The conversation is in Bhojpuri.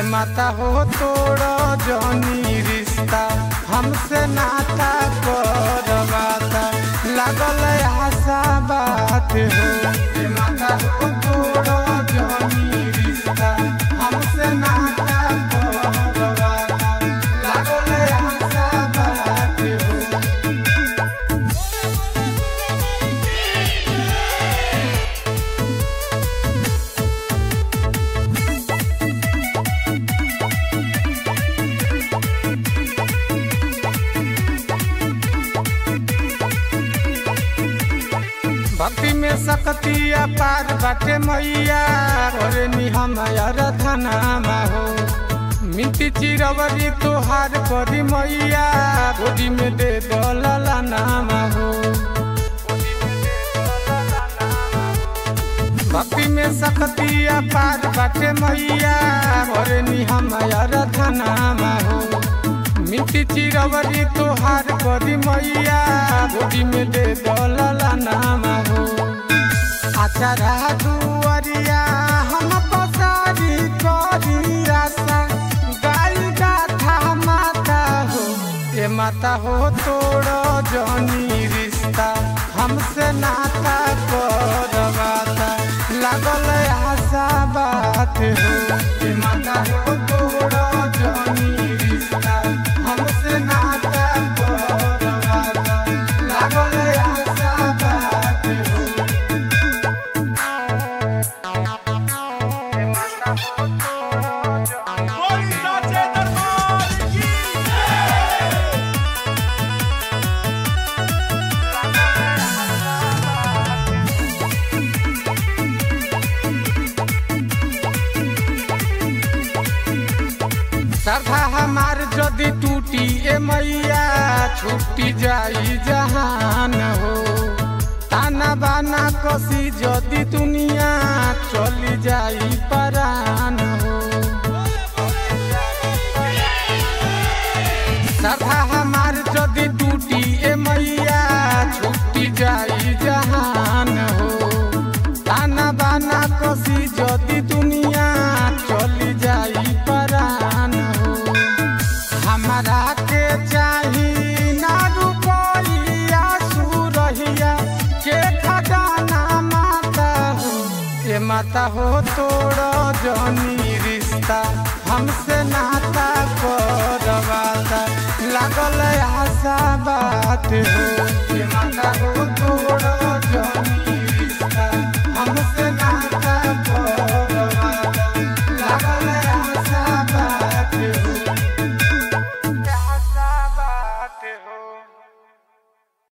माता हो तोड़ जनी रिश्ता हमसे नाता करवाता लागल आशा बात हो ए माता हो तोड़ जनी रिश्ता हमसे नाता करवाता लागल आशा बात हो भक्ति में सकतिया पार बाटे मैया करे नि हमार धनामा हो मिट्टी चिरवरी तोहार करी मैया गोदी में दे दलला नामा हो भक्ति में सकतिया पार बाटे मैया करे नि हमार धनामा हो मिट्टी चिरवरी तोहार करी मैया गोदी में दे दलला नामा हो अचरा दुआरिया हम पसारी करी आशा गाई गाथा माता हो ए माता हो तोड़ जनी रिश्ता हमसे नाता करवाता लागल आशा बात हो ए माता हो तोड़ जनी रिश्ता हमसे नाता करवाता लागल आशा बात हो बोली साचे दरबार की श्रद्धा हमार जदि टूटी ए मैया छूटी जाई जहान हो ताना बाना कसी जदि दुनिया चली जाई परान हो श्रद्धा हमार जदि टूटी ए मैया छूटी जाई जहान हो ताना बाना कसी जदि दुनिया चली जाई परान हो हमारा के चाही ना रुपइया सुरहिया के खजाना माता हो ए माता हो तोड़ जनी रिश्ता हमसे नाता करवाता लागल आशा बात हो ए माता हो तोड़